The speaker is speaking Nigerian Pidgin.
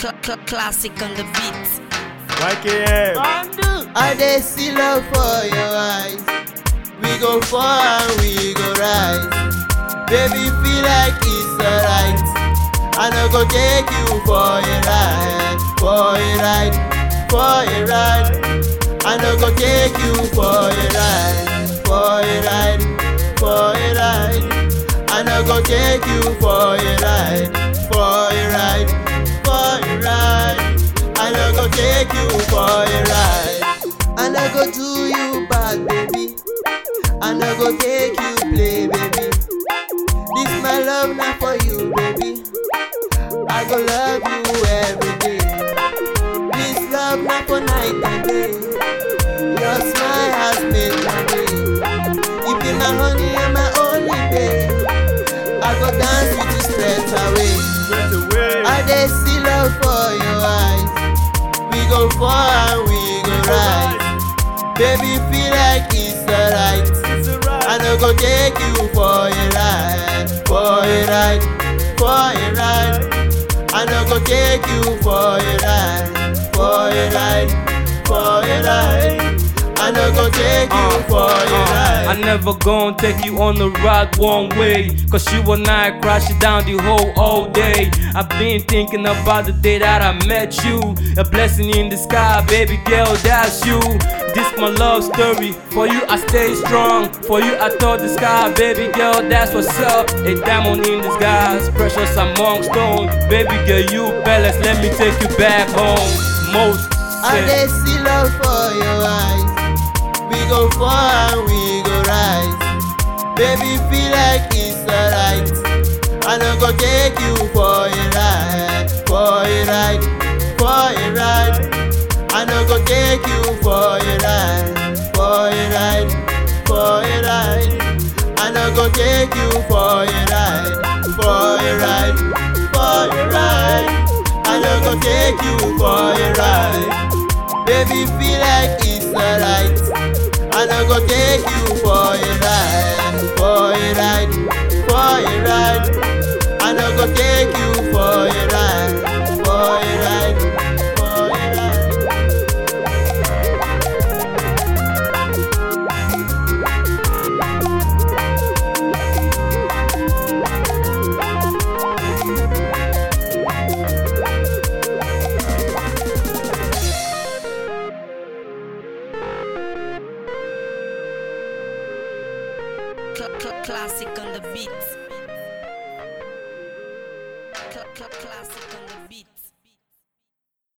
Cl- cl- classic on the beat. YKM. I dey see love for your eyes. We go fall and we go rise. Baby, feel like it's alright. I no go take you for a ride, for a ride, for a ride. I no go take you for a ride, for a ride, for a ride. I no go take you for a ride, for a ride, for a ride. I no go take you for a ride. I no go do you bad, baby. I no go take you play, baby. This my love not for you, baby. I go love you every day. This love not for night and day. Your smile has made my day. You be my honey and my only babe. I go dance with you straight away. Straight away. I dey see love for your eyes. We go fall and we go rise. Baby, feel like it's alright. It's alright. I no go take you for a ride, for a ride, for a ride. I no go take you for a ride, for a ride, for a ride. I no go take you for a I ride. never gon' take you on the ride one way. Cause you and I crashing down the whole all day. I've been thinking about the day that I met you. A blessing in the sky, baby girl, that's you. This my love story. For you, I stay strong. For you, I touch the sky, baby girl, that's what's up. A diamond in disguise, precious among stones. Baby girl, you ballast, let me take you back home. Most I say- dey see love for your eyes. We go fall and we go rise. Baby, feel like it's alright. I no go take you for a ride, for a ride, for a ride. I no go take you for a ride, for a ride, for a ride. I no go take you for a ride, for a ride, for a ride. I no go take you for a ride. Baby, feel like it's alright. I no go take you for a ride, for a ride, for a ride. I no go take you for a ride, for a ride, for a ride. Cl- cl- classic on the beat. Cl- cl- classic on the beat.